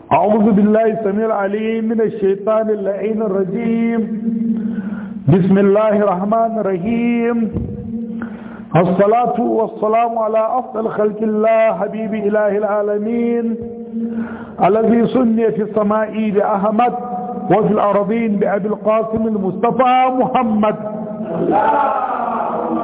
أعوذ بالله السميع العليم من الشيطان اللعين الرجيم بسم الله الرحمن الرحيم الصلاة والسلام على أفضل خلق الله حبيب إله العالمين الذي سني في السماء بأحمد وفي الأرضين بأبي القاسم المصطفى محمد اللهم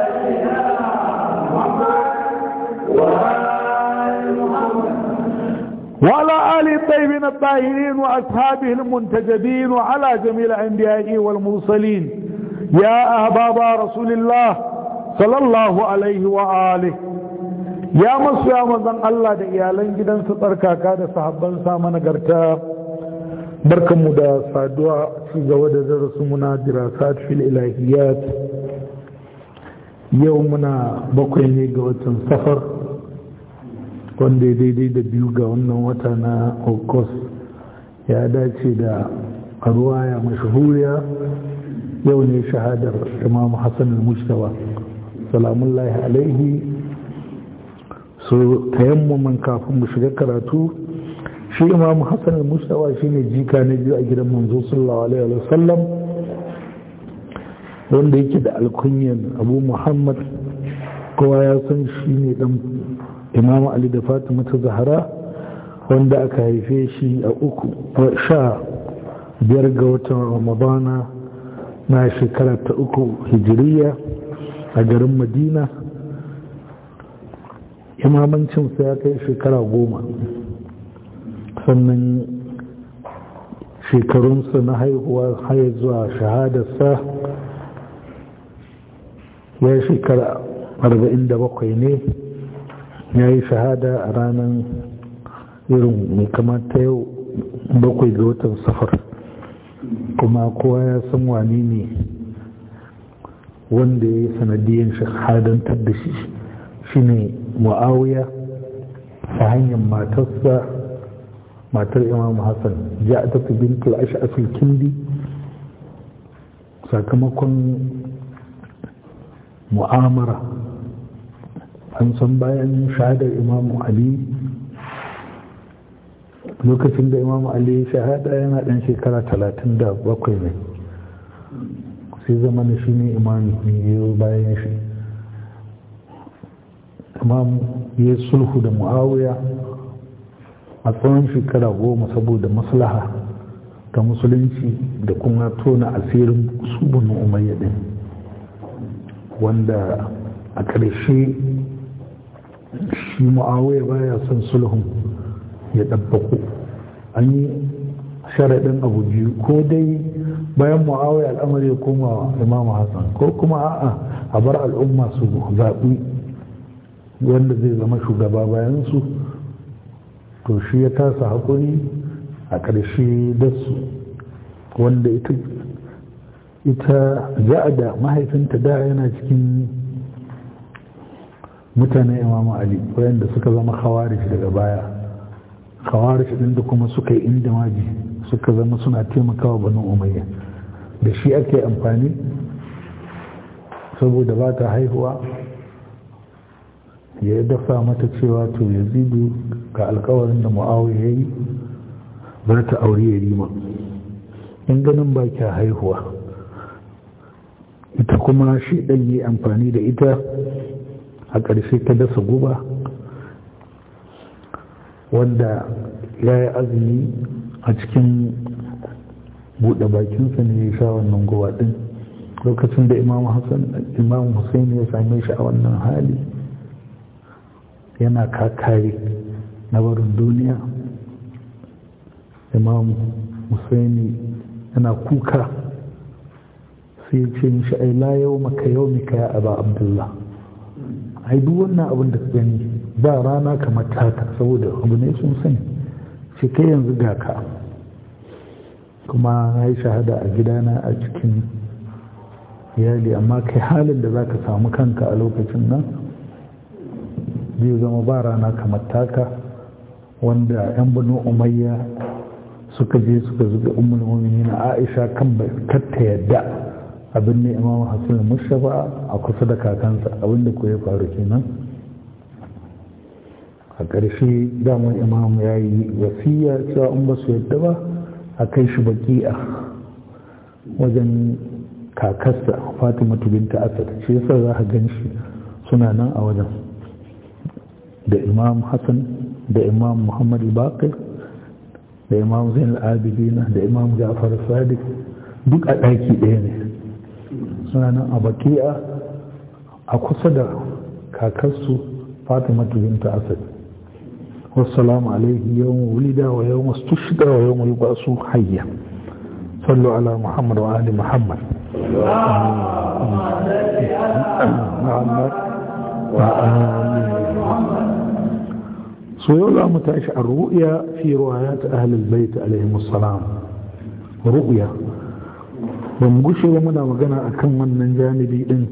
وعلى آل الطيبين الطاهرين وأصحابه المنتجبين وعلى جميع الأنبياء والمرسلين يا أحباب رسول الله صلى الله عليه وآله ya masu ya mazan Allah da iyalan gidansu tsarkaka da sahabban sama nagarta barkanmu da saduwa ci gaba da darasu muna dirasat fil ilahiyat yau muna bakwai ne ga watan safar wanda ya daidai da biyu ga wannan wata na august ya dace da ruwaya mashahuriya yau ne shahadar imam hassan al-mustawa salamullahi alaihi so tayammumin kafin mu shiga karatu shi imam hassan al-mustawa shine jika na biyu a gidan manzo sallallahu alaihi wasallam wanda yake da alkunyan abu muhammad kowa ya san shi ne dan imamu ali da fatima ta zahara wanda aka haife shi a uku sha biyar ga watan ramadana na shekara ta uku hijiriya a garin madina imamancinsa ya kai shekara goma sannan shekarunsa na haihuwa haya zuwa shahadarsa ya shekara 47 ne ya yi shahada a ranar irin mai kamata yau bakwai ga watan safar kuma kowa ya san wani ne wanda ya yi sanadiyyar shahadantar da shi shine mu'awiya ta hanyar matarsa matar imam hassan ja ta fi bintul ash'afil kindi sakamakon mu'amara an san bayan shahadar imamu ali lokacin da imamu ali shahada yana dan shekara talatin da bakwai ne sai zama na shi ne imami ne bayan shi imam ya sulhu da muawiya a tsawon shekara goma saboda maslaha ta musulunci da kuma tona asirin subun umayya din wanda a ƙarshe shi mu'awiyar baya son sulhun ya ɗabbaku an yi sharaɗin abu biyu ko dai bayan mu'awiyar al'amari ya koma imamu hassan ko kuma a'a a bar al'umma su zaɓi wanda zai zama shugaba bayansu to shi ya tasa haƙuri a ƙarshe da su wanda ita ita da mahaifinta da yana cikin mutanen imamu ali wayanda suka zama khawarij daga baya khawarij din da kuma suka yi inda maji suka zama suna taimakawa banu umayya da shi ake amfani saboda ba ta haihuwa ya dafa mata cewa to yazidu ga alkawarin da mu'awiya ya yi za ta aure ya rima in ganin ba kya haihuwa ita kuma shi ɗan yi amfani da ita a ƙarshe ta dasa guba wanda ya yi azumi a cikin buɗe bakinsa ne ya sha wannan guba ɗin lokacin da imam hassan imam hussein ya same shi a wannan hali yana kakare na barin duniya imam hussein yana kuka sai ce mishi ai la yau maka yau mika ya aba abdullah ai duk wannan abin da ka gani ba rana kamar taka saboda abu ne sun sani ce kai yanzu ga ka kuma na yi shahada a gidana a cikin iyali amma kai halin da za ka samu kanka a lokacin nan zai zama ba rana kamar taka wanda 'yan banu umayya suka je suka zuga ummul mu'minin Aisha kan katta yadda abin ne Imam Hassan Mustafa a kusa da kakansa abin da ko ya faru kenan a ƙarshe damar imam ya yi wasiya cewa in ba su yadda ba a kai shi baki'a wajen kakarsa fatima binta asad shi yasa za a gan shi suna nan a wajen da imam hassan da imam muhammad bakir da imam zain al-abidina da imam ja'far sadiq duk a ɗaki ɗaya ne suna nan a baki'a a kusa da kakarsu fatima binta asad wassalamu alaihi yawon wulida wa yawon stushida wa yawon yuba'su hayya sallu ala muhammad wa ali muhammad so yau za mu tashi a ru'ya fi ruwayat ahlul bait alaihi salam ru'ya ba mu gushe ba muna magana akan wannan janibi din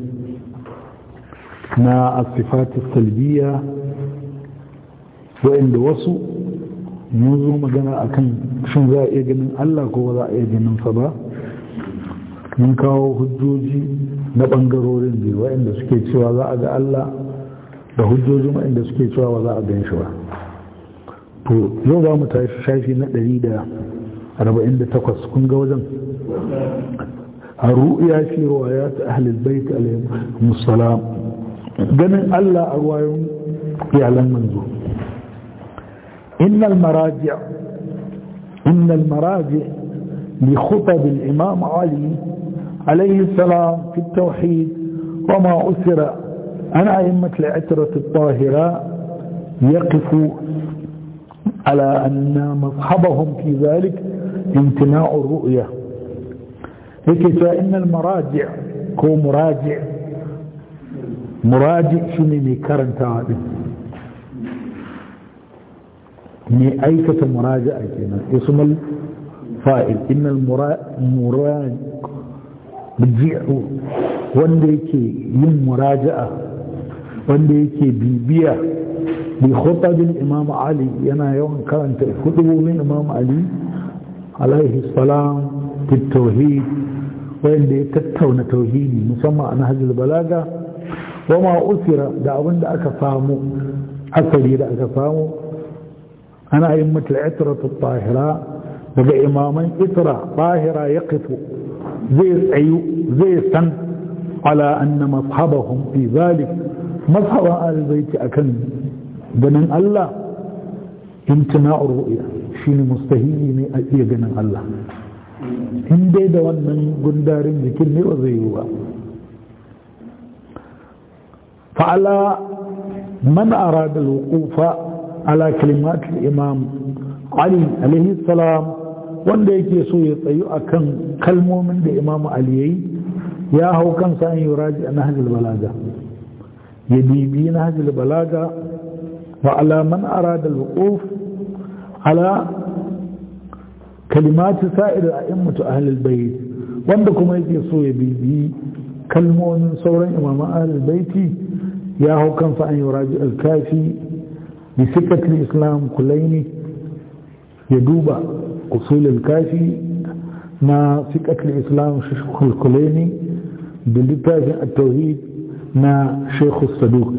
na asifati salbiya wa'inda wasu mun zo magana akan shin za a iya ganin Allah ko za a iya ganin sa ba mun kawo hujjoji na ɓangarorin biyu wa'inda suke cewa za a ga Allah da hujjojin wa'inda suke cewa ba za a gan shi ba to yau za mu tashi shafi na 148 kun ga wajen a ru'ya fi ruwayat ahlul bait alaihim musallam ganin Allah a ruwayoyin iyalan manzo innal maraji' innal maraji' li khutab al-imam Ali عليه السلام في التوحيد وما أثر عن أئمة العترة الطاهرة يقف على أن مصحبهم في ذلك امتناع الرؤية هيك فإن المراجع كو مراجع مراجع شنو مي كرنتا مي أيكة مراجعة كنا اسم الفائل إن المراجع biji'u wanda yake yin muraja'a wanda yake bibiya bi khutbin imam ali yana yawan karanta khutbobin imam ali alaihi salam fi tauhid wanda ya tattauna tauhidi musamman a nahjul balaga wa ma usira da abin da aka samu asali da aka samu ana yin mutul itratu tahira daga imaman itra tahira yaqifu zai tsayu zai san ala anna mashabahum fi zalik mashaban albayti akan ganin Allah imtina'ur ru'ya shine mustahili ne a iya ganin Allah in dai da wannan gundarin jikin ne ba zai yi ba fa'ala man arada al-wuqufa ala kalimat al-imam Ali alaihi salam wanda yake so ya tsayu akan kalmomin da imamu ali yayi ya hau kansa an yuraji a nahjul balaga ya bibi nahjul balaga wa ala man arada al-wuquf ala kalimati sa'ir a'immatu ahli al-bayt wanda kuma yake so ya bibi kalmomin sauran imaman ahli al-baiti ya hau kansa an yuraji al-kafi bi sikatul islam kulaini ya duba أصول الكافي ما فقه الإسلام شيخ الكليني باللتاف التوحيد ما شيخ الصدوق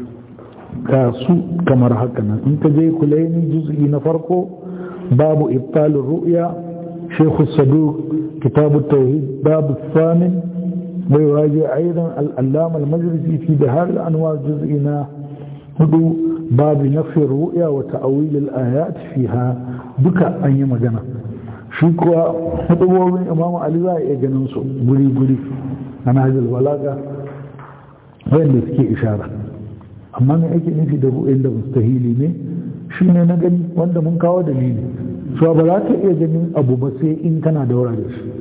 كاسو كما رحكنا انت جاي كليني جزء نفرقه باب إبطال الرؤيا شيخ الصدوق كتاب التوحيد باب الثامن ويراجع أيضا الألام المجلسي في بهار الأنوار جزئنا هدو باب نفي الرؤيا وتأويل الآيات فيها duka an yi magana shi kuwa hudubobin imamu ali za a iya ganin su guri-guri a nahajul balaga wanda suke ishara amma mai ake nufi da ru'ayin da mustahili ne shi ne na gani wanda mun kawo dalili cewa ba za ka iya ganin abu ba sai in kana daura da shi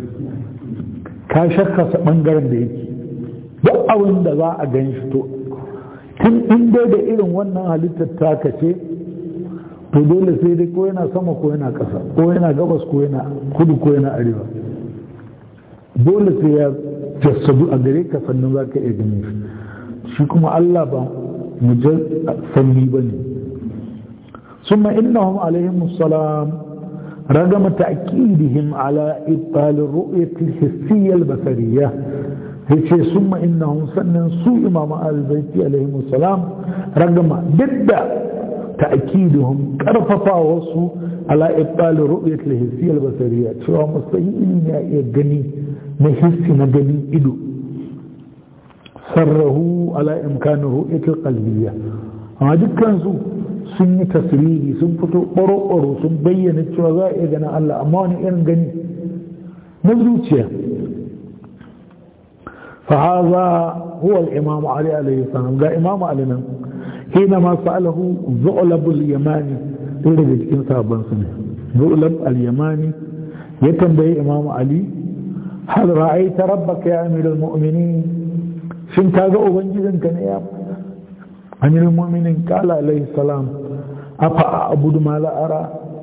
ka shakka sa bangaren da yake duk abin da za a gan shi to tun in dai da irin wannan halittar taka ce to dole sai dai ko yana sama ko yana ƙasa ko yana gabas ko yana kudu ko yana arewa dole sai ya jassadu a gare ka sannan za ka iya gani shi shi kuma Allah ba mujal sanni ba ne ثم إنهم عليهم السلام رغم تأكيدهم على إبطال الرؤية الحسية البصرية هيك ثم إنهم سنن سوء إمام آل البيت عليهم السلام رغم ضد ta'kiduhum karfafa wasu ala ibtal ru'yat al-hissiyya al-basariyya cewa mustahili ne ya iya gani na hissi na gani ido sarrahu ala imkanin ru'yat al-qalbiyya amma dukkan su sun yi tasiri sun fito ɓaro-ɓaro sun bayyana cewa za a iya ganin Allah amma wani irin gani na zuciya فهذا هو الإمام علي عليه السلام قال إمام علينا حينما سأله ذؤلب اليماني إذا جدكين صاحبان سنة ذؤلب اليماني يتنبه إمام علي هل رأيت ربك يا أمير المؤمنين شن كذا أبنجدن كان يا أمير المؤمنين قال عليه السلام أفأعبد ما لا أرى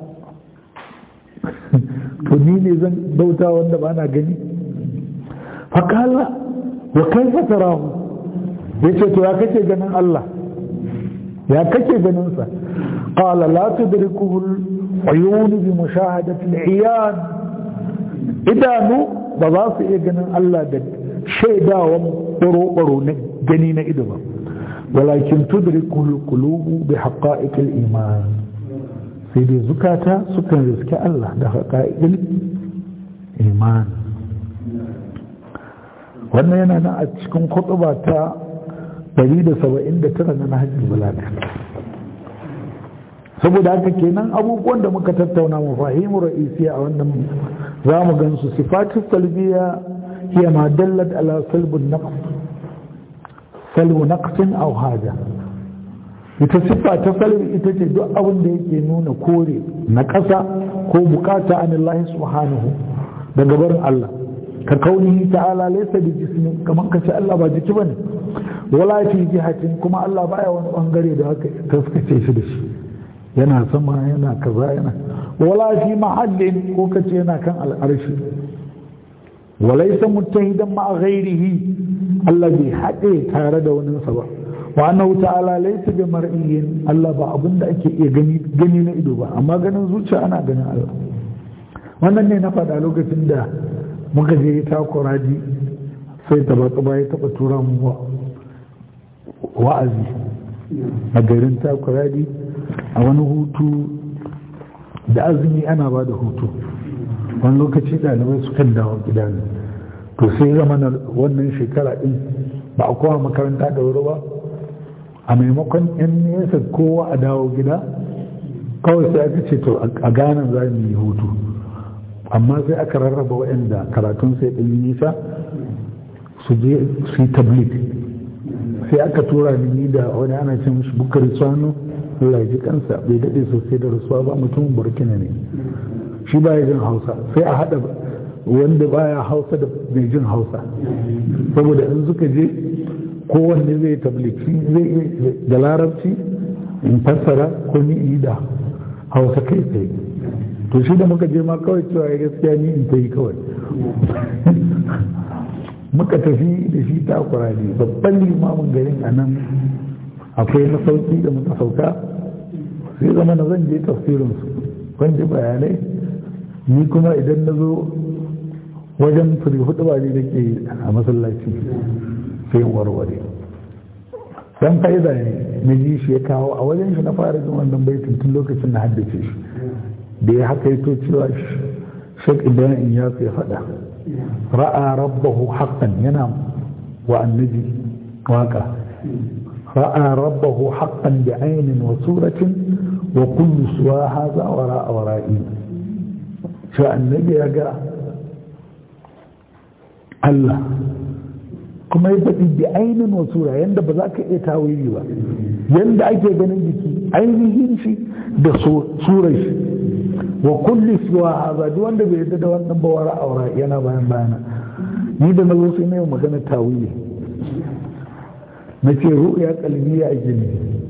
فنيني زن بوتا وانا gani فقال wa kaifa tarahu yace to ya kace ganin Allah ya kace ganin sa qala la tudrikuhu al-uyun bi mushahadati al-iyan idanu ba za su iya ganin Allah da shaidawan baro-baro na gani na ido ba walakin tudrikuhu al-qulub bi haqa'iq al-iman sai dai zukata sukan riske Allah da haqa'iq iman wannan yana nan a cikin kutuba ta 179 na nahajin balaga saboda haka kenan abubuwan da muka tattauna mu fahimu ra'isiya a wannan za mu gansu sifatu salbiya hiya ma dallat ala salbun naqs salbu naqsin aw haja ita siffa ta salbi ita ce duk abin da yake nuna kore na ƙasa ko bukata anillahi subhanahu daga barin Allah ka kaunihi ta'ala laysa bi jismi kaman ka ce Allah ba jiki bane wala fi jihatin kuma Allah baya wani bangare da haka taskace shi da shi yana sama yana kaza yana wala fi mahallin ko ka ce yana kan al'arshi walaysa muttahidan ma ghairihi Allah bai haɗe tare da wani sa ba wa annahu ta'ala laysa bi mar'iyyin Allah ba abinda ake iya gani gani na ido ba amma ganin zuciya ana ganin Allah wannan ne na faɗa lokacin da muka je takuraji sai taba ya taba tura mu wa'azi a garin takuraji a wani hutu da azumi ana ba da hutu wani lokaci ɗalibai su kan dawo gida ne to sai zama na wannan shekara ɗin ba a kowa makaranta da wuri ba a maimakon yan nesa kowa a dawo gida kawai sai aka ce to a ganan za mu yi hutu amma sai aka rarraba waɗanda karatun sai ɗin nisa su je su yi tablik sai aka tura ni da wani ana ce mishi bukari tsano Allah ji kansa bai daɗe sosai da rasuwa ba mutum burkina ne shi ba ya jin hausa sai a haɗa wanda baya hausa da mai jin hausa saboda in suka je kowanne zai tabliki zai da larabci in fassara ko ni yi da hausa kai tsaye to shi da muka je ma kawai cewa ya gaskiya ni in ta yi kawai muka tafi da shi takura ne babban limamin garin a nan akwai masauki da muka sauka sai zama na zan je tafsirinsu ban ji bayanai ni kuma idan na zo wajen firi hudu ba ne da ke a masallaci sai warware dan fa'ida ne na ji shi ya kawo a wajen shi na fara jin wannan baitin tun lokacin na haddace shi da ya haka yato cewa shek ibrahim ya sai faɗa ra'a rabbahu haqqan yana wa annabi waka ra'a rabbahu haqqan bi aynin wa suratin wa kullu suwa hadha wa ra'a wa ra'i shi annabi ya ga Allah kuma ya faɗi bi ainin wa sura yanda ba za ka iya tawili ba yanda ake ganin jiki ainihin shi da surar shi wa kulli siwa haza duk wanda bai yadda da wannan ba wara aura yana bayan bayana ni da na zo sai na yi magana tawili na ce ru'ya kalbiya a jini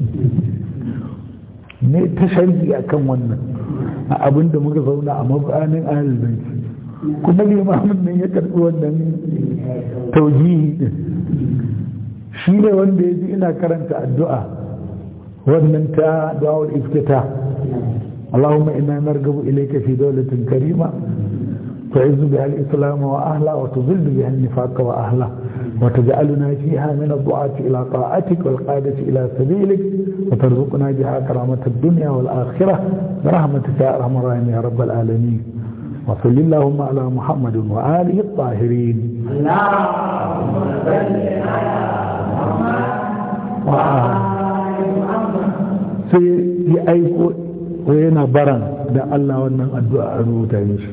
ne ta sharhi akan wannan a abin da muka zauna a mabanin ahalin kuma limamin nan ya karɓi wannan taujihi din shi ne wanda ya ji ina karanta addu'a wannan ta du'a'ul iftita اللهم إنا نرغب إليك في دولة كريمة تعز بها الإسلام وأهله وتذل بها النفاق وأهله وتجعلنا فيها من الدعاة إلى طاعتك والقادة إلى سبيلك وترزقنا بها كرامة الدنيا والآخرة برحمتك يا أرحم الراحمين يا رب العالمين وصل اللهم على محمد وآله الطاهرين اللهم صل على محمد وآل محمد sai ya aiko ko yana baran da Allah wannan addu'a a rubuta mishi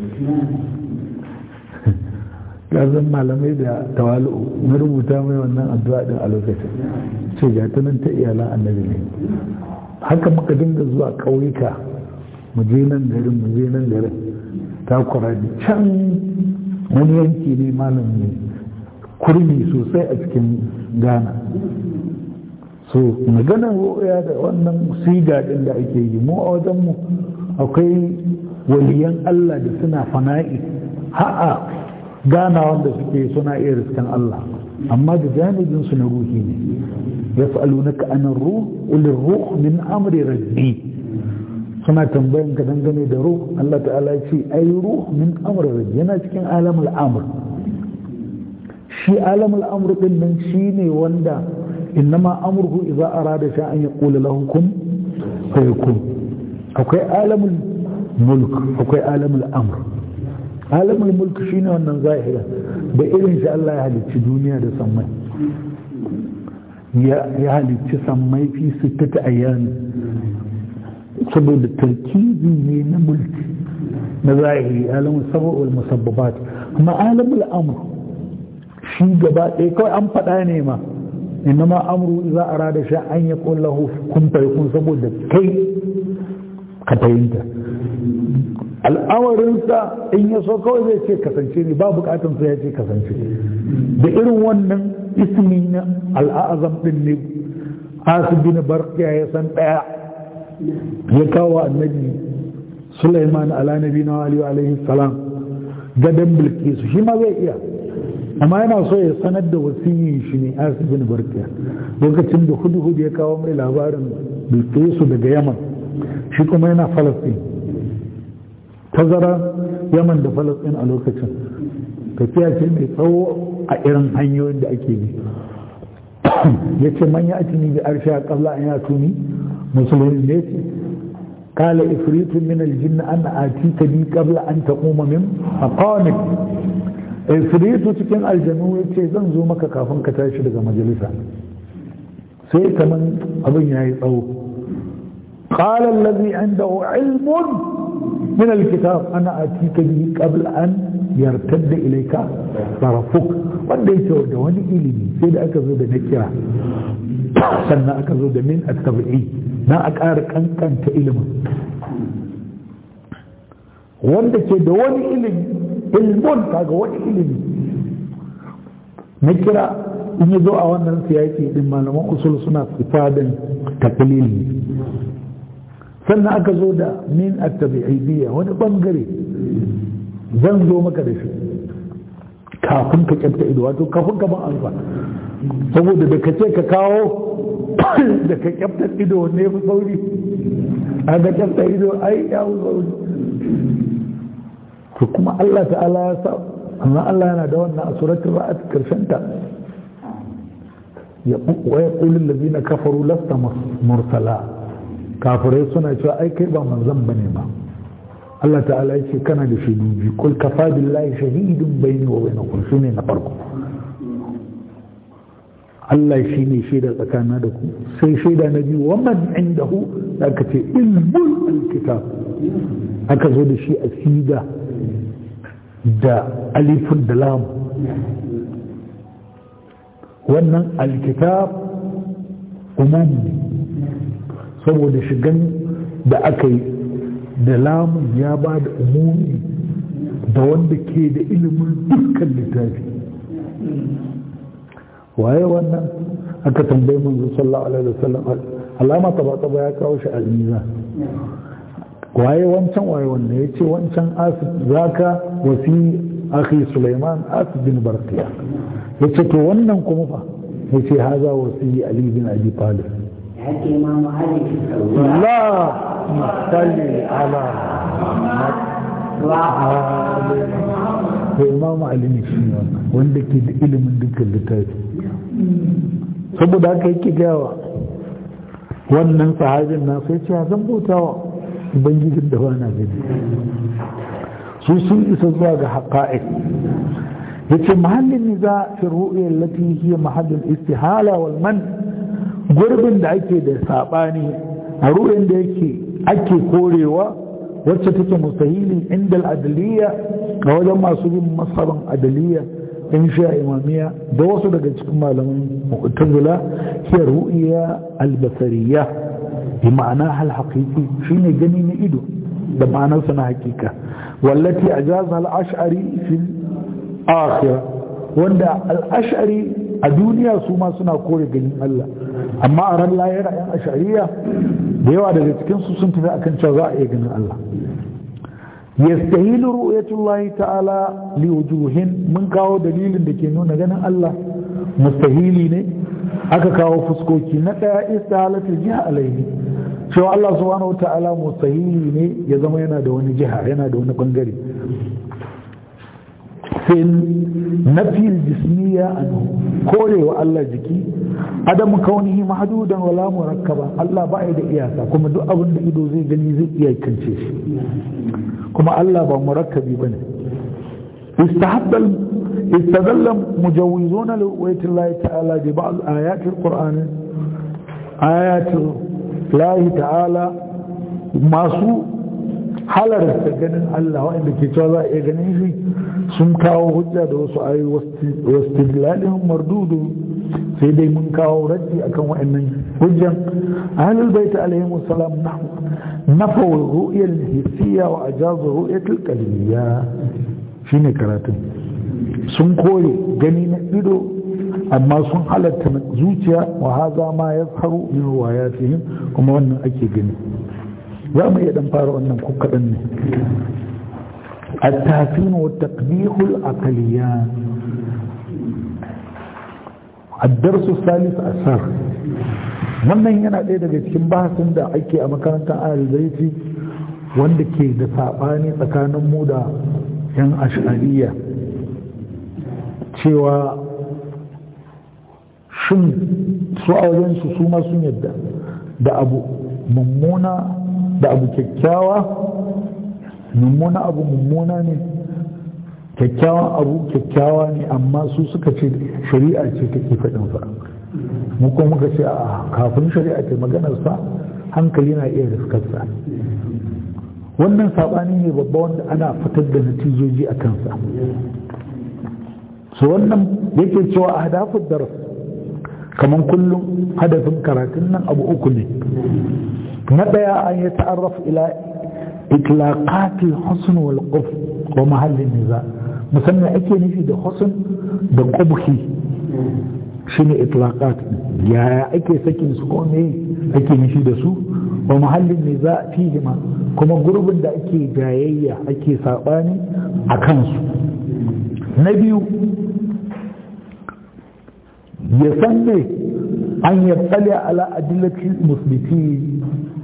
gazan malamai da tawalu na rubuta mai wannan addu'a din a lokacin ce ga ta nan ta iyalan annabi ne haka muka dinga zuwa ƙauyuka mu je nan garin mu je nan garin ta kuradi can wani yanki ne malam ne kurmi sosai a cikin ghana so maganar ru'ya da wannan siga din da ake yi mu a wajenmu akwai waliyan Allah da suna fana'i ha'a gana wanda suke suna iya riskan Allah amma da janibin su na ruhi ne yas'alunaka anan ruh ulir ruh min amri rabbi suna tambayan ka dangane da ruh Allah ta'ala ya ce ai ruh min amri rabbi yana cikin alamul amr shi alamul amr din nan shine wanda innama amruhu idza arada sha'an yaqulu lahu kun fayakun akwai alamul mulk akwai alamul amr alamul mulk shine wannan zahira da irin shi Allah ya halicci duniya da sammai ya halicci sammai fi sittata ayyami saboda tarkibi ne na mulki na zahiri alamul sabab wal musabbabat amma alamul amr shi gaba ɗaya kawai an faɗa ne ma innama amru idza arada sha an yaqul lahu kun fayakun saboda kai ka fahimta al'amarinsa in ya so kawai zai ce kasance ne ba bukatun sai ya ce kasance da irin wannan ismi na al'azam din ne asibin barkiya ya san daya ya kawo annabi Sulaiman ala nabi na alaihi salam gadan bilkisu shi ma zai iya amma yana so ya sanar da wasiyin shi ne asibin barkiya lokacin da hudu hudu ya kawo mai labarin bilkisu daga yaman shi kuma yana falastin tazara yaman da falastin a lokacin tafiya ce mai tsawo a irin hanyoyin da ake bi ya ce manya a tuni da arsha kabla an ya tuni musulmi ne ce kala ifritun min aljinna an ati ka bi kabla an taquma min aqamik ifritu cikin aljanu ya ce zan zo maka kafin ka tashi daga majalisa sai kaman abin ya yi tsawo قال الذي عنده علم من الكتاب أنا أتيك به قبل أن يرتد إليك طرفك wanda yake da wani ilimi sai da aka zo da na kira sannan aka zo da min at-tabi'i na a ƙara kankanta ilimin wanda ke da wani ilimi ilmun kaga wani ilimi na kira in ya zo a wannan siyaki din malaman usul suna ifadin taklili sannan aka zo da min at-tabi'idiyya wani bangare zan zo maka da shi kafin ka kyanta ido wato kafin ka ban alfa saboda da ka ce ka kawo da ka kyanta ido ne fi sauri a ga kyanta ido ai ya fi sauri to kuma Allah ta'ala ya sa amma Allah yana da wannan a suratul ra'd karshen ta ya wa yaqulu allazina kafaru lasta mursala kafirai suna cewa ai kai ba manzon bane ba Allah ta'ala ya ce kana da shaidu kul kafa billahi shahidun bayni wa bainakum shine na farko Allah shi ne shaida tsakanin da ku sai shaida na biyu wa man indahu da aka ce ilmul alkitab aka zo da shi a siga da alifun da lam wannan alkitab umum ne saboda shigan da aka yi da lamun ya ba da umumi da wanda ke da ilimin dukkan littafi waye wannan aka tambayi manzo sallallahu alaihi wasallam alama taba taba ya kawo shi almiza waye wancan waye wannan ya ce wancan asib zaka wasi akhi sulaiman asib bin barqiya ya ce to wannan kuma fa ya ce haza wasi ali bin abi talib إمام علي لا صل على محمد وعلى محمد to imamu ali ne shi ne wanda ke da ilimin dukkan littafi saboda haka yake gawa wannan sahabin na sai ce zan bautawa ubangijin da ba na gani su sun isa zuwa ga haƙa'iq yace mahallin niza fi ru'ya allati hiya mahallul istihala wal man gurbin da ake da sabani a ru'yan da yake ake korewa wacce take mustahili inda al-adliya a wajen masu bin masaban adliya in sha imamiya da wasu daga cikin malaman mu'tazila hiya ru'ya al-basariyya bi ma'ana hal haqiqi shine gani na ido da ma'anarsa na hakika wallati ajaza al-ash'ari fil akhira wanda al'ashari a duniya su ma suna kore ganin Allah amma a ran layara yan ashariya da yawa daga cikinsu sun tafi akan cewa za a iya ganin Allah yastahilu ru'yatullahi ta'ala li wujuhin mun kawo dalilin da ke nuna ganin Allah mustahili ne aka kawo fuskoki na daya istihalatul jiha alaihi cewa Allah subhanahu ta'ala mustahili ne ya zama yana da wani jiha yana da wani bangare في نفي الجسمية عنه كوري والله جكي عدم كونه محدودا ولا مركبا الله بعد إياسا كما دو أبن إدو زي جني زي إياي كنشيش كما الله با مركبي بني استحب استدل مجوزون لرؤية الله تعالى ببعض آيات القرآن آيات الله تعالى masu halarta ganin Allah waɗanda ke cewa za a iya ganin shi sun kawo hujja da wasu ayi wastidlalin mardudu sai dai mun kawo raddi akan waɗannan hujjan ahlul bait alaihi wasalam nafa ru'yal hissiya wa ajazu ru'yatul qalbiyya shine karatun sun kore gani na ido amma sun halatta na zuciya wa haza ma yazharu min riwayatihim kuma wannan ake gani za mu iya dan fara wannan ko kaɗan ne التحسين والتقبيح العقليان الدرس الثالث أثر wannan yana ɗaya daga cikin bahasin da ake a makarantar alizaiti wanda ke da saɓani tsakanin mu da 'yan ashariya cewa shin su aurensu su ma sun yadda da abu mummuna da abu kyakkyawa mummuna abu mummuna ne kyakkyawan abu kyakkyawa ne amma su suka ce shari'a ce take faɗinsa mu kuma muka ce a kafin shari'a ce maganarsa hankali na iya riskarsa wannan saɓani ne babba wanda ana fitar da natijoji a kansa su wannan yake cewa a hadafin daras kamar kullum hadafin karatun nan abu uku ne na ɗaya an yi ta'arraf ila إطلاقات الحسن والقبح ومحل النزاع مسمى أكي نفي ده حسن ده قبحي شنو إطلاقات يا أكي سكن سكوني أكي نفي ده سو ومحل النزاع فيهما كما قرب ده أكي جايية أكي ساقاني أكنسو نبي يسمي أن يطلع على أدلة المثبتين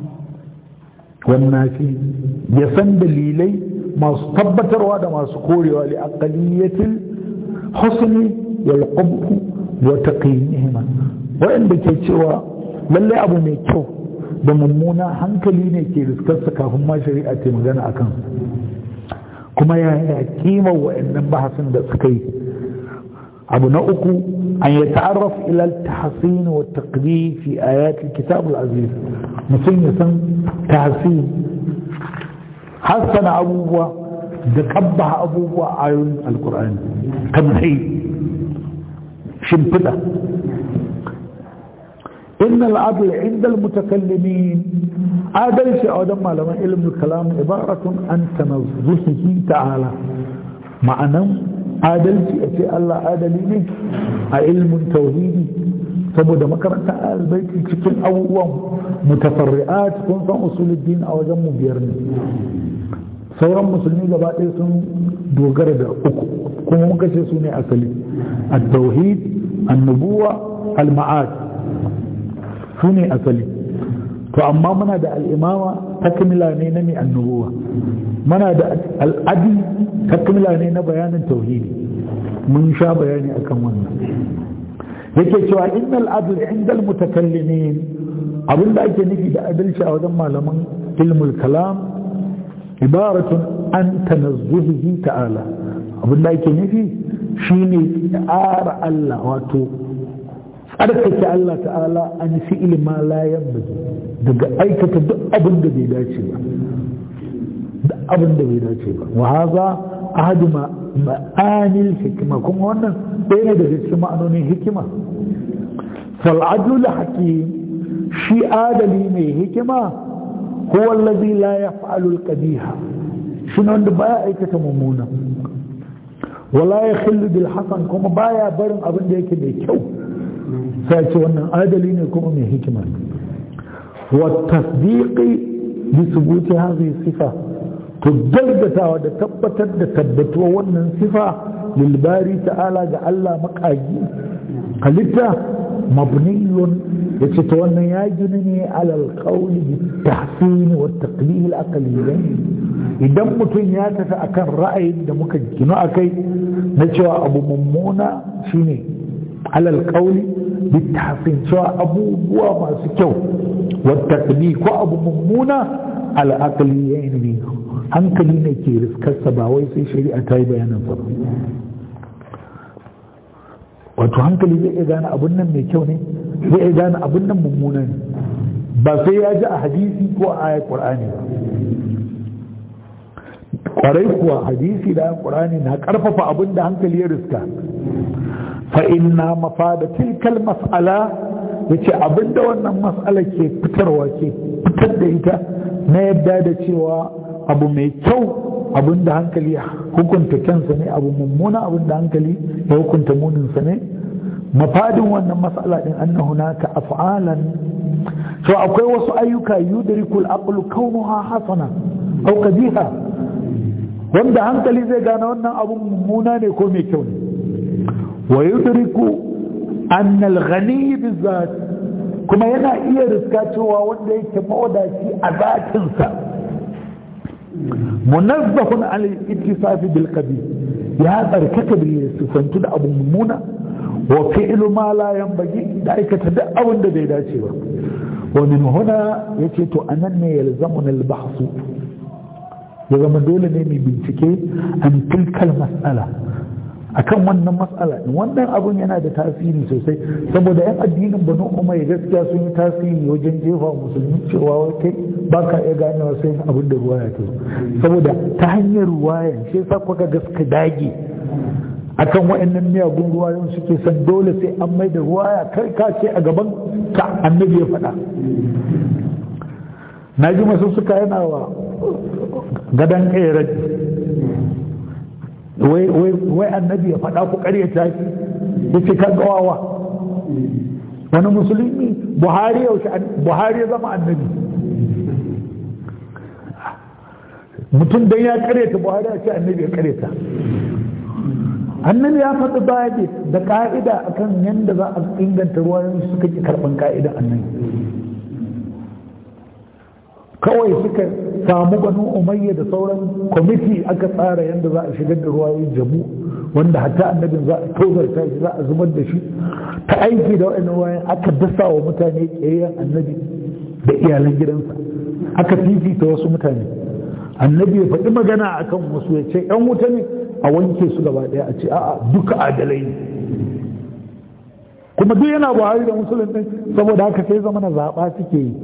والنافي يسن دليلي ما tabbatar da masu korewa li aqaliyatil husni wal qubh wa taqyimihima wanda ke cewa lalle abu mai kyau da mummuna hankali ne ke riskarsa kafin ma shari'a ta magana akan kuma ya yi kima wa'annan bahasin da suka yi abu na uku an yi ta'arraf ila tahsin wa taqdi fi ayat kitab al-aziz mutum ya san tahsin hassana abubuwa da kabbaha abubuwa a ayoyin alkur'ani tamhi shimfiɗa إن العدل عند المتكلمين عدل في أودم لما علم الكلام عبارة عن تنزهه تعالى معنى عدل في أتي الله عدلين علم توحيدي saboda makaranta albaiti cikin abubuwan mutafarri'at kun san usuluddin a wajen mu biyar ne sauran musulmi gaba ɗaya sun dogara da uku kuma muka ce su ne asali at-tauhid an-nubuwa al-ma'ad su ne asali to amma muna da al'imama takmila ne na mai annubuwa mana da al'adi takmila ne na bayanin tauhidi mun sha bayani akan wannan yake cewa innal adl inda al-mutakallimin abinda ake nufi da adalci a wajen malaman ilmul kalam ibaratun an tanazzuhihi ta'ala abinda ake nufi shine tsara Allah wato tsarkake Allah ta'ala an fi'il ma la yanbaghi daga aikata duk abin da bai dace ba duk abin da bai dace ba wa haza ahadu ma'anil hikima kuma wannan ɗaya ne daga cikin ma'anonin hikima fal adlul hakim shi adali mai hikima huwa allazi la yaf'alu al-qabiha shi wanda baya aikata mummuna wala yakhillu bil hasan kuma baya barin abin da yake mai kyau sai ce wannan adali ne kuma mai hikima wa tasdiqi bi thubuti hadhihi sifa to gaggatawa da tabbatar da tabbatuwa wannan sifa lil bari ta'ala ga Allah makagi halitta mabniyun yace to wannan ya gini ne alal qawli bi tahsin wa taqlil al aqliyain idan mutum ya tafi akan ra'ayin da muka gino akai na cewa abu mummuna shine alal qawli bi tahsin cewa abubuwa masu kyau wa taqlil ko abu mummuna al aqliyain ne hankali ne ke riskarsa ba wai sai shari'a ta yi bayanin sa wato hankali zai iya gane abun nan mai kyau ne zai iya gane abun nan mummuna ne ba sai ya ji a hadisi ko a ayat qur'ani ba kwarai kuwa hadisi da ayat qur'ani na karfafa abin da hankali ya riska fa inna mafada tilkal mas'ala yace abinda wannan mas'ala ke fitarwa ke fitar da ita na yadda da cewa abu mai kyau abin da hankali ya hukunta kansa ne abu mummuna abin da hankali ya hukunta muninsa ne mafadin wannan matsala din anna hunaka af'alan so akwai wasu ayyuka yudrikul aqlu kaunuha hasana aw qabiha wanda hankali zai gane wannan abun mummuna ne ko mai kyau ne wa yudriku anna al-ghani bizat kuma yana iya riska cewa wanda yake mawadaci a zatinsa munazzahun al ittisafi bil qabi ya tsarkaka bil sifantu da abu mummuna wa fi'lu ma la yanbaghi da aikata duk abin da bai dace ba wa min huna yace to anan ne yalzamuna al bahsu ya zama dole ne mai bincike an tilkal mas'ala akan wannan matsala wannan abun yana da tasiri sosai saboda yan addinin banu umar gaskiya sun yi tasiri wajen jefa musulmi cewa kai ba ka iya ganewa sai abin da ruwaya ta saboda ta hanyar ruwayan shi yasa kuka ga suka dage akan wa'annan miyagun ruwayon suke san dole sai an mai da ruwaya kai ka ce a gaban ka annabi ya faɗa na ji masu suka yana wa gadon ƙerar wai annabi ya faɗa ku ƙaryata shi ya ce kan gawawa wani musulmi buhari yaushe buhari ya zama annabi mutum dan ya ƙaryata buhari ya ce annabi ya ƙaryata annabi ya faɗi baya da ƙa'ida akan yadda za a inganta ruwan suka ki karɓan ƙa'ida annabi kawai suka samu banu umayya da sauran kwamiti aka tsara yadda za a shigar da ruwayoyin jamu wanda hatta annabin za a tozarta shi za a zubar da shi ta aiki da wa'annan ruwayoyin aka dasa wa mutane ƙeyayyen annabi da iyalan gidansa aka fifita wasu mutane annabi ya faɗi magana akan wasu ya ce ‘yan wuta ne a wanke su gaba ɗaya a ce a'a duka adalai ne kuma duk yana buhari da musulun ɗin saboda haka sai zama na zaɓa suke yi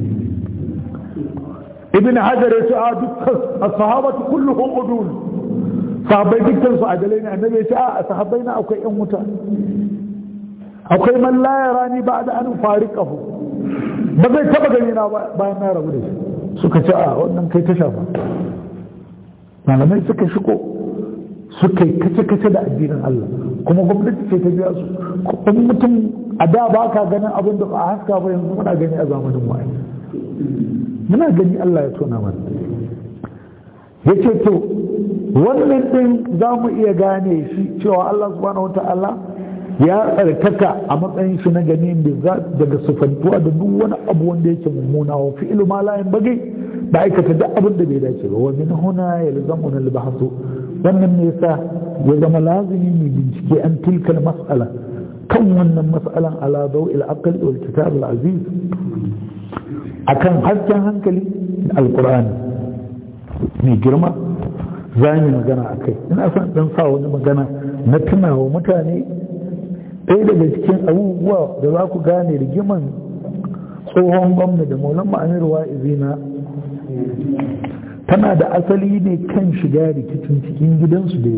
ibn hajar ya ce a dukkan ashabatu kulluhum udul sahabbai dukkan su adalai ne annabi ya ce a sahabbai na akwai yan wuta akwai man la yarani ba'da an fariqahu ba zai taba gani na bayan na rabu da shi suka ce a wannan kai ta shafa malamai suka shigo suka yi kace-kace da addinin Allah kuma gwamnati ce ta biya su kuma mutum a da ba ka ganin abin da ba a haska ba yanzu muna gani a zamanin wa'ai muna gani Allah ya tona mana ya ce to wannan ɗin za mu iya gane shi cewa Allah subhanahu wata'ala ya tsarkaka a matsayin shi na gani da daga sufantuwa da duk wani abu wanda yake mummuna wa fi ilma la bagai da aikata duk abin da bai dace ba wa min huna yalzamuna al-bahth wannan ne yasa ya zama lazimi mai bincike an tilkal mas'ala kan wannan mas'alan ala dawil aql wal kitab al-aziz akan hasken hankali da alqur'ani mai girma za mu magana a kai ina son dan sa wani magana na tunawa mutane ɗaya daga cikin abubuwa da za ku gane rigiman tsohon gwamna da maulan ma'amir wa'izina tana da asali ne kan shiga rikicin cikin gidansu da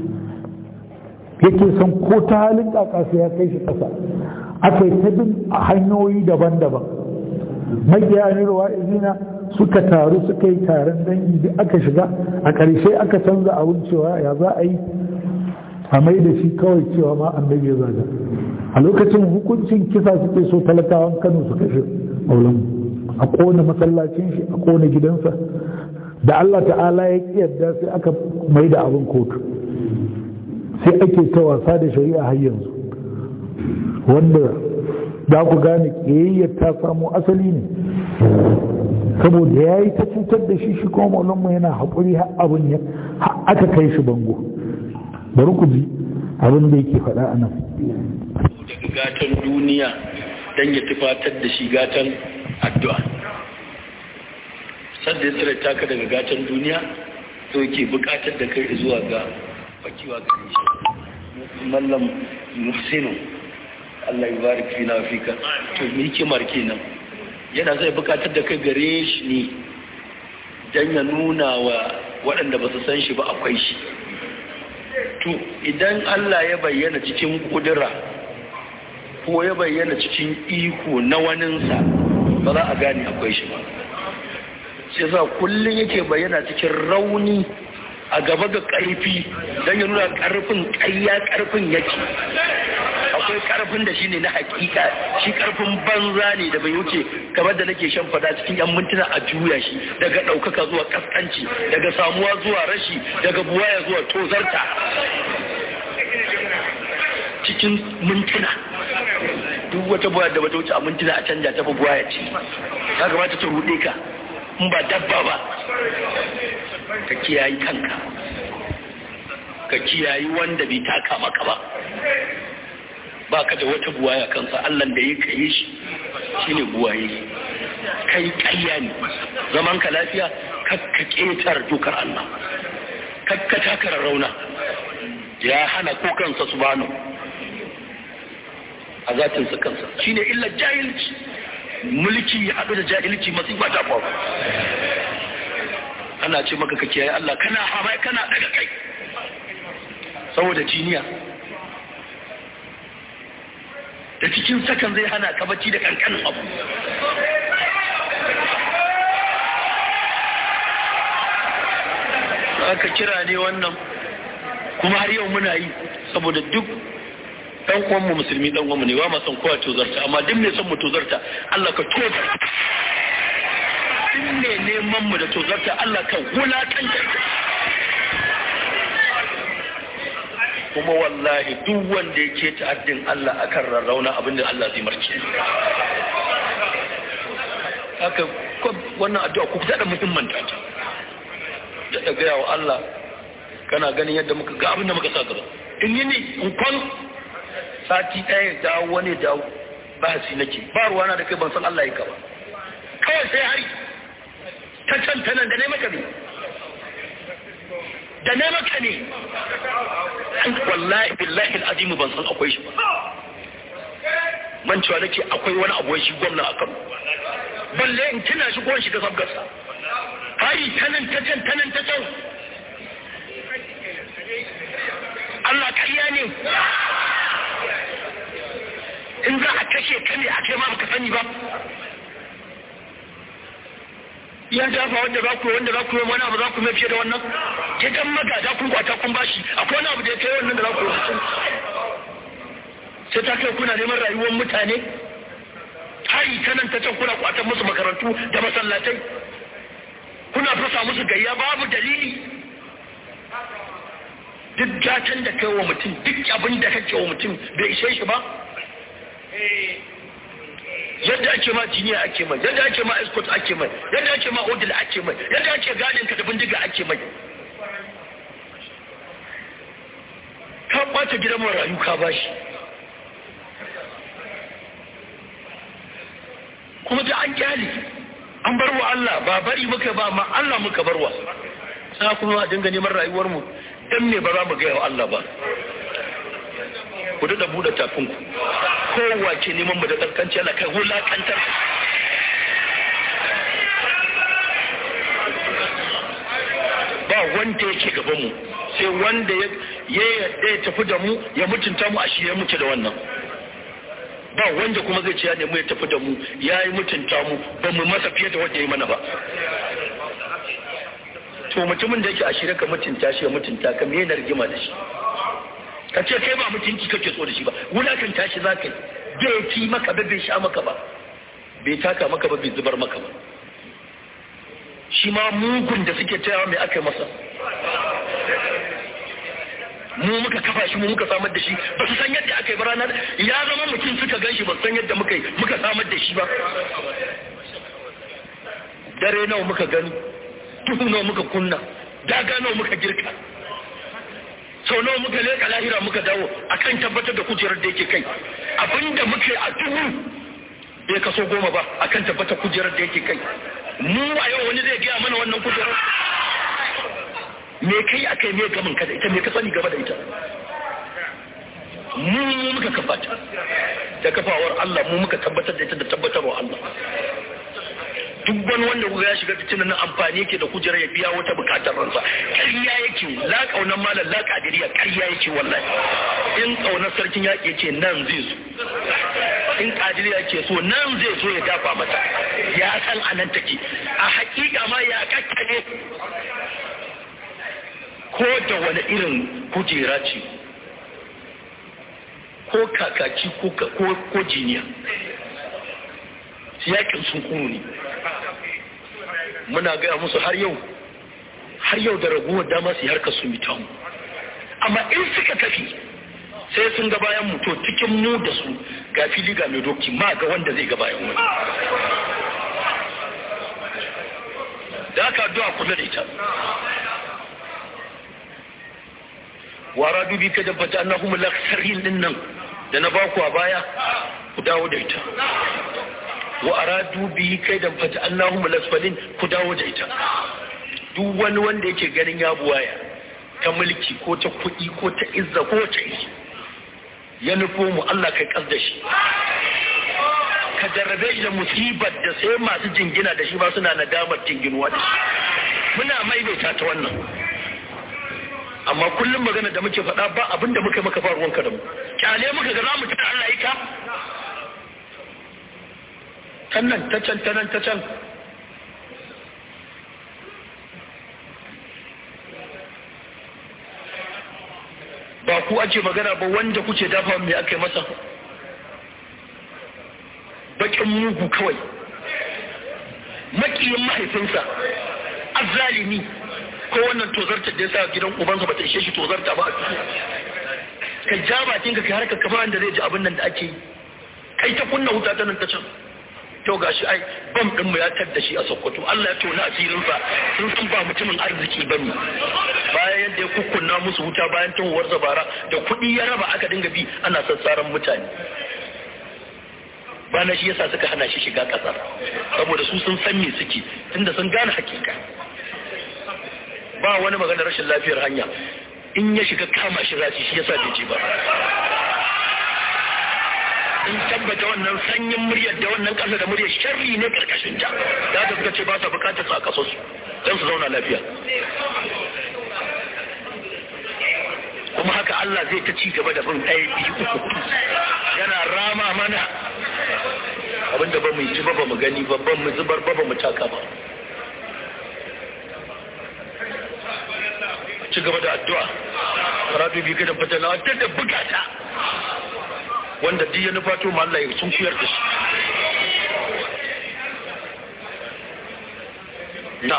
yake son ko ta halin kakasa ya kai shi ƙasa aka yi ta bin hanyoyi daban-daban magiya amir wa'izina suka taru suka yi taron dangi duk aka shiga a ƙarshe aka canza abin cewa ya za a yi a mai da shi kawai cewa ma annabi ya zaga a lokacin hukuncin kisa suke so talakawan kano su kashe maulan a kona masallacin shi a kona gidansa da Allah ta'ala ya yarda sai aka mai da abin kotu sai ake ta wasa da shari'a har yanzu wanda za ku gane ƙiyayyar ta samo asali ne saboda ya yi ta cutar da shi shi kuma maulanmu yana haƙuri har abin ya aka kai shi bango bari ku ji abin da yake faɗa a nan gatan duniya don ya tufatar da shi gatan addu'a sadda ya tsira taka daga gatan duniya to yake buƙatar da kai zuwa ga fakiwa ga shi mallam muhsinu Allah ya barik fi na fika to me hikimar kenan yana zai bukatar da kai gare shi ne don ya nuna wa waɗanda ba su san shi ba akwai shi to idan Allah ya bayyana cikin kudura ko ya bayyana cikin iko na waninsa ba za a gane akwai shi ba sai sa kullum yake bayyana cikin rauni a gaba ga ƙarfi don ya nuna ƙarfin ƙayya ƙarfin yake akwai karfin da shine na hakika shi karfin banza ne da bai wuce kamar da nake shan fada cikin yan mintuna a juya shi daga ɗaukaka zuwa kaskanci daga samuwa zuwa rashi daga buwaya zuwa tozarta cikin mintuna duk wata buwaya da bata wuce a mintuna a canja ta fi buwaya ce ya kamata ta ruɗe ka in ba dabba ba ka kiyayi kanka ka kiyayi wanda bai taka maka ba ba ka da wata buwaya kansa Allah da ya kaye shi shine buwaye kai kayya ne zaman ka lafiya kakka ketar dokar Allah kakka takara rauna ya hana ko kansa subhanahu a zatin sa kansa shine illa jahilci mulki ya haɗu da jahilci masifa ta faru ana ce maka ka kiyaye Allah kana hamai kana daga kai saboda jiniya da cikin sakan zai hana ka bacci da kankanin abu aka kira ne wannan kuma har yau muna yi saboda duk ɗan uwanmu musulmi ɗan uwanmu ne ba ma son kowa tozarta amma duk mai son mu tozarta Allah ka tozarta duk mai neman mu da tozarta Allah ka wulakanta kuma wallahi duk wanda ya ke ta'addin Allah akan rarrauna abinda Allah zai marke haka wannan addu'a ku fita da muhimmanta ta da ta gaya wa Allah kana ganin yadda muka ga abinda muka sa gaba in yi ne in kwan sati ɗaya dawo wani dawo ba si nake ba ruwana da kai ban san Allah ya ka ba kawai sai hari ta can ta nan da ne maka ne da ne maka ne wallahi billahi al'azimu ban san akwai shi ba man cewa nake akwai wani abuwa shi gwamna a kano balle in tuna shi gwan shi da sabgarsa hari tanan ta can tanan ta can Allah kariya ne in za a kashe ka ne a kai ma baka sani ba ya dafa wanda za ku wanda za ku yi wani abu za ku mai fiye da wannan ke dan magada kun kwata kun bashi akwai wani abu da ya kai wannan da za ku yi sai ta kai kuna neman rayuwar mutane hari ta nan ta can kuna kwatan musu makarantu da masallatai kuna fasa musu gayya babu dalili duk gatan da kai wa mutum duk abin da kake wa mutum bai ishe shi ba yadda ake ma jiniya ake mai yadda ake ma escort ake mai yadda ake ma odil ake mai yadda ake gadin ka da bindiga ake mai ka kwace gidan marayu ka bashi kuma da an kyale an bar wa Allah ba bari muka ba ma Allah muka barwa sai kuma a dinga neman rayuwar mu dan me ba za mu ga wa Allah ba ku da buɗe tafinku kowa ke neman mu da tsarkanci ana kai wulakantar ba wanda yake gaban mu sai wanda ya yadda ya tafi da mu ya mutunta mu a shi ya muke da wannan ba wanda kuma zai ce ya nemi ya tafi da mu ya yi mutunta mu ba mu masa fiye da wanda ya yi mana ba to mutumin da yake a shirya ka mutunta shi ya mutunta ka me yana rigima da shi ka ce kai ba mutunci kake so da shi ba wulakan tashi za ka yi bai ci maka ba bai sha maka ba bai taka maka ba bai zubar maka ba shi ma mugun da suke tayawa mai aka yi masa mu muka kafa shi mu muka samar da shi ba su san yadda aka yi ba ranar ya zama mutum suka gan shi ba san yadda muka yi muka samar da shi ba dare nawa muka gani duhu nawa muka kunna daga nawa muka girka sau nawa muka leka lahira muka dawo akan tabbatar da kujerar da yake kai abinda muka yi a duhu bai kaso goma ba akan tabbatar kujerar da yake kai mu a yau wani zai gaya mana wannan kujerar me kai a kai me gamin ka da ita me ka sani gaba da ita mu muka kafa ta da kafawar Allah mu muka tabbatar da ita da tabbatarwa Allah duk wani wanda kuka ya shiga fitinan nan amfani yake da kujerar ya biya wata bukatar ransa ƙarya yake la kaunar malam la kadiriya ƙarya yake wallahi in kaunar sarkin yaƙi yake nan zai zo in kadiriya yake so nan zai so ya dafa mata ya san anan take a hakika ma ya kakkane ko da wani irin kujera ce ko kakaki ko jiniya yakin sun kuru ne muna gaya musu har yau har yau da raguwar dama su harkar su mita mu amma in suka tafi sai sun ga bayan mu to cikin mu da su ga fili ga mai doki ma ga wanda zai ga bayan wani da aka addu'a kula da ita wara dubi ka dabbata annahum laksarin din nan da na baku a baya ku dawo da ita wa aradu bihi kaidan fata Allahumma lasfalin ku dawo da ita duk wani wanda yake ganin ya buwaya ta mulki ko ta kuɗi ko ta izza ko ta iri ya nufo mu Allah kai kas da shi ka jarrabe shi da musibar da sai masu jingina da shi ba suna nadamar jinginuwa da shi muna maimaita ta wannan amma kullum magana da muke faɗa ba abinda muka maka faruwanka da mu kyale muka ga za mu tana Allah yi ka can nan ta can ta nan ta can ba ku ake magana ba wanda kuke dafa mai aka yi masa bakin mugu kawai makiyin mahaifinsa azzalimi ko wannan tozarta da ya sa gidan ubansa ba ta ishe shi tozarta ba ka ja bakinka ka harka kamar da zai ji abin nan da ake yi kai ta kunna wuta ta nan ta can to gashi ai bam din mu ya tadda shi a Sokoto Allah ya tona asirin sa sun san ba mutumin arziki bane bayan yadda ya kukkunna musu wuta bayan tunwar zabara da kuɗi ya raba aka dinga bi ana sassaran mutane bana shi yasa suka hana shi shiga ƙasar saboda su sun san me suke tunda sun gane hakika ba wani maganar rashin lafiyar hanya in ya shiga kama shi rashi shi yasa bai ce ba in tabbata wannan sanyin muryar da wannan ƙasa da muryar sharri ne karkashin ta da ta suka ce ba sa bukatar su a kaso su don su zauna lafiya kuma haka Allah zai ta ci gaba da bin ɗaya biyu uku yana rama mana abinda ba mu ji ba ba mu gani ba ba mu zubar ba ba mu taka ba ci gaba da addu'a karatu biyu gidan fatala ta da bukata wanda duk ya nufato ma Allah ya sun kuyar da shi na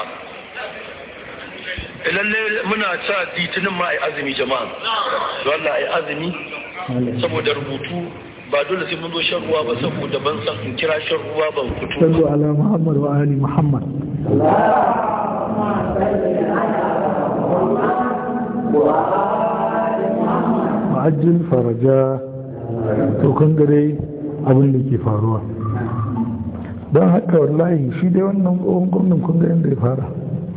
lalle muna sa litinin ma a azumi jama'a Allah ai azumi saboda rubutu ba dole sai mun zo shan ruwa ba saboda ban san in kira shan ruwa ban fito sallu ala muhammad wa ali muhammad ma'ajin faraja to kan gare abin da ke faruwa don haka wallahi shi dai wannan tsohon gwamnan kun ga yadda ya fara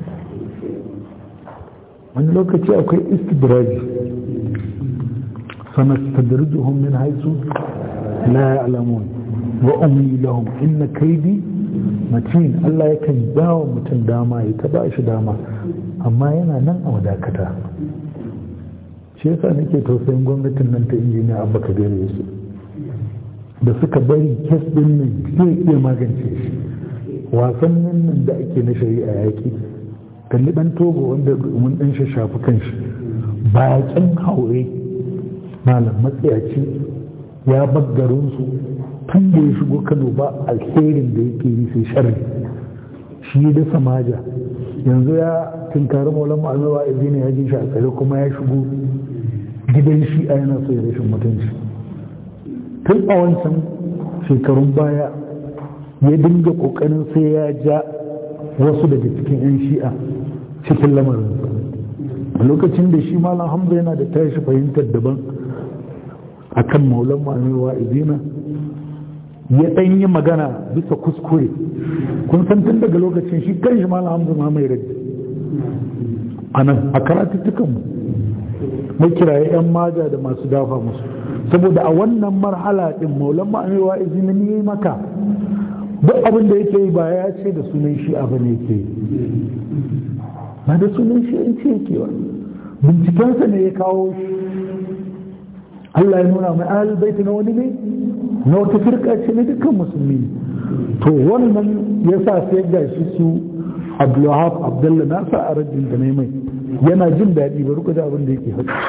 wani lokaci akwai istidraji sanastadrijuhum min haisu la ya'lamun wa umli lahum inna kaidi matin Allah yakan bawa mutum dama ya ta ba shi dama amma yana nan a wadakata shi yasa nake tausayin gwamnatin nan ta injiniya abba kabir yusuf da suka bari kes din nan zai iya magance shi wasannin nan da ake na shari'a yaƙi kalli ɗan togo wanda mun ɗan shafi kanshi bakin haure malam matsayaci ya baggarinsu tun da ya shigo kano ba alherin da yake yi sai sharri shi da samaja yanzu ya tunkari maulan ma'azawa izini ya ji shi a tsare kuma ya shigo gidan shi a yana so ya rashin mutunci tun a wancan shekarun baya ya dinga kokarin sai ya ja wasu daga cikin 'yan shi'a cikin lamarinsa a lokacin da shi malam hamza yana da tashi fahimtar daban a kan maulan ma'amirwa izina ya ɗan yi magana bisa kuskure kun san tun daga lokacin shi kan shi malam hamza ma mai raddi a nan a karatuttukanmu mai kiraye 'yan maja da masu dafa musu saboda a wannan marhala din maulan ma'amewa izinin yi maka duk abin da yake yi ba ya ce da sunan shi abin yake yi ba da sunan shi in ce yake ba bincikensa ne ya kawo shi Allah ya nuna mai ahal baiti na wani ne na wata firka ce na dukkan musulmi to wannan ya sa sai ga shi su Abdulwahab Abdullah na sa a rajin da mai yana jin daɗi bari ku da abin da yake faɗi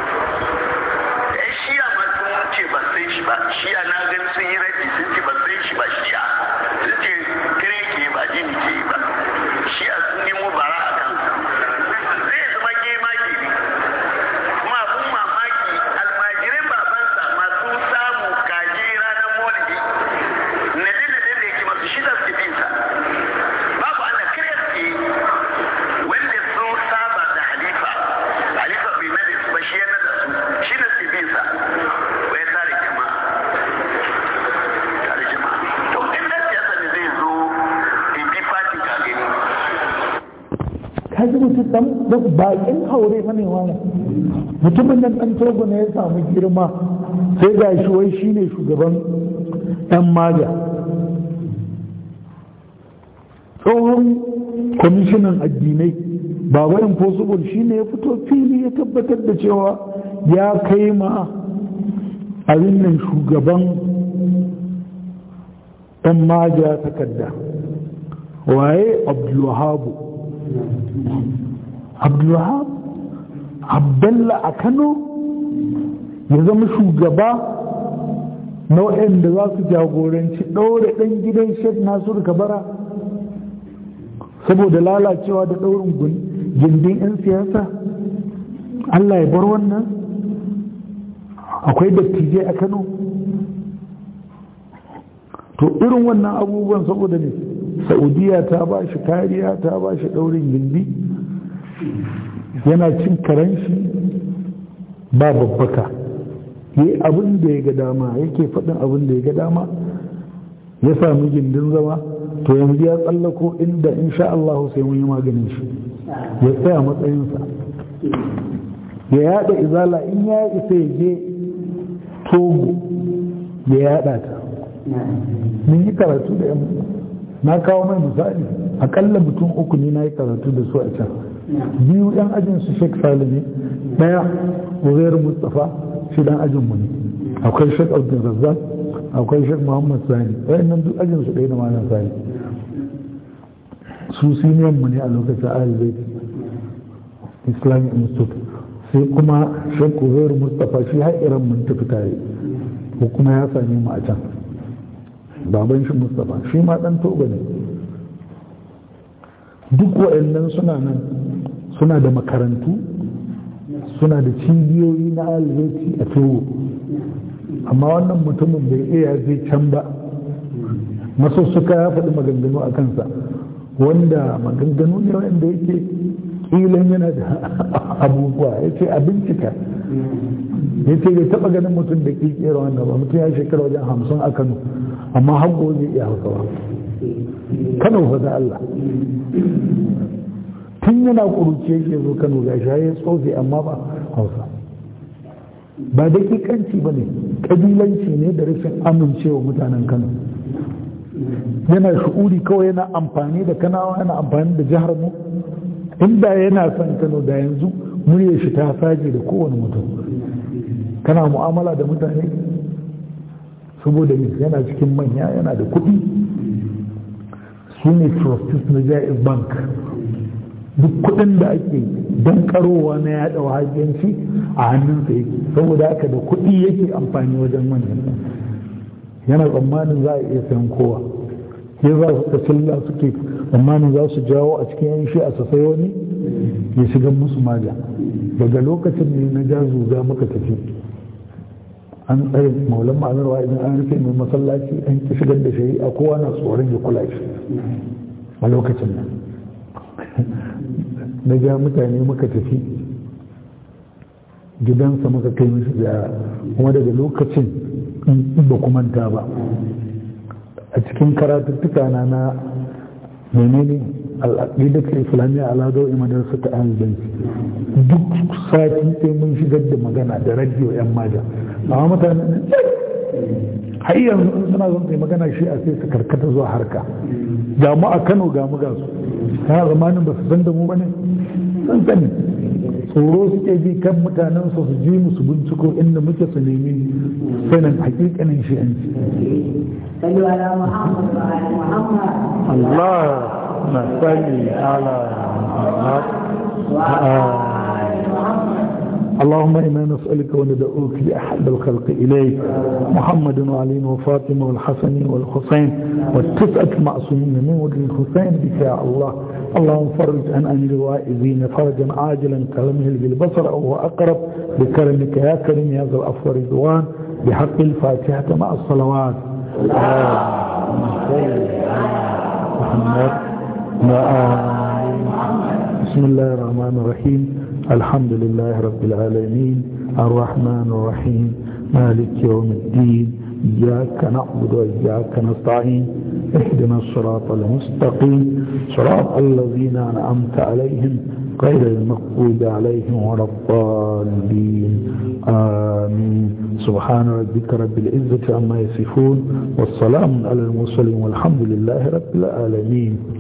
kaji mutum dan da bakin haure mane wani mutumin nan dan togo ne ya samu girma sai ga shi wai shine shugaban yan maja tsohon kwamishinan addinai baba impossible shine ya fito fili ya tabbatar da cewa ya kai ma abin nan shugaban yan maja takarda waye abdulwahabu abdulwahab abdalla a kano ya zama shugaba na waɗanda za su jagoranci ɗaure ɗan gidan shek nasiru kabara saboda lalacewa da ɗaurin gindin 'yan siyasa allah ya bar wannan akwai dattijai a kano to irin wannan abubuwan saboda ne saudiya ta ba shi kariya ta ba shi ɗaurin gindi yana cin karanshi ba babbaka yi abin da ya ga dama yake faɗin abin da ya ga dama ya sami gindin zama to yanzu ya tsallako inda insha Allah sai mun yi maganin shi ya tsaya matsayinsa ya yada izala in ya isa ya je togo ya yada ta mun yi karatu da yan na kawo mai misali akalla mutum uku ne na yi karatu da su a can biyu yan ajin su sheik sali ne daya uzairu mustapha shi dan ajin mu ne akwai sheik abdul razzaq akwai sheik muhammad sani wayannan duk ajin su ɗaya da malam sani su siniyan mu ne a lokacin ahalbait islamic institute sai kuma sheik uzairu mustapha shi har iran mun tafi tare ko kuma ya same mu a can baban shi mustapha shi ma dan toba ne duk waɗannan suna nan suna da makarantu suna da cibiyoyi na albaiti a togo amma wannan mutumin bai iya je can ba masussuka ya faɗi maganganu a kansa wanda maganganu ne wanda yake ƙilan yana da abubuwa ya ce a bincika ya ce bai taɓa ganin mutum da ƙiƙera wanda ba mutum ya shekara wajen hamsin a kano amma hago zai iya hausa ba kano fa da Allah tun yana ƙuruci yake zo kano ga shi ya tsofe amma ba hausa ba dakikanci ba ne ƙabilanci ne da rashin amincewa mutanen kano yana shu'uri kawai yana amfani da kanawa yana amfani da jihar mu inda yana son kano da yanzu muryar shi ta saje da kowane mutum kana mu'amala da mutane saboda yana cikin manya yana da kuɗi su ne trustees na jaiz bank duk kuɗin da ake don karowa na yaɗa wahabiyanci a hannunsa yake saboda haka da kuɗi yake amfani wajen manyan yana tsammanin za a iya sayan kowa ya za su tafilla suke tsammanin za su jawo a cikin yan shi a sassai wani ya shiga musu maja daga lokacin ne na ja zuga muka tafi an tsaye maulan ma'amarwa idan an rufe mai masallaci an ki shigar da shari'a kowa na tsoron ya kula shi a lokacin nan na ja mutane muka tafi gidansa muka kai mishi ziyara kuma daga lokacin in ba kumanta ba a cikin karatuttuka na na menene al'aqidatul islamiyya ala dawi madrasa ta ahlul duk sati sai mun shigar da magana da radio yan maja amma mutane har yanzu suna zon kai magana shi a sai su karkata zuwa harka ga mu a Kano ga mu ga su kana zamanin ba su san da mu bane san sani tsoro suke ji kan mutanen su su ji musu binciko inda muke su nemi sanin hakikanin shi an صلوا على محمد وعلى محمد Allah na sani ala Muhammad وعلى محمد اللهم إنا نسألك وندعوك بأحب الخلق إليك محمد وعلي وفاطمة والحسن والحسين والتسعة المعصومين من ولد الحسين بك يا الله اللهم فرج عن أمر الوائزين فرجا عاجلا كلمه بالبصر أو هو أقرب بكرمك يا كريم يا ذا العفو والرضوان بحق الفاتحة مع الصلوات محمد بسم الله الرحمن الرحيم الحمد لله رب العالمين الرحمن الرحيم مالك يوم الدين إياك نعبد وإياك نستعين اهدنا الصراط المستقيم صراط الذين أنعمت عليهم غير المغضوب عليهم ولا الضالين آمين سبحان ربك رب العزة عما يصفون والسلام على المرسلين والحمد لله رب العالمين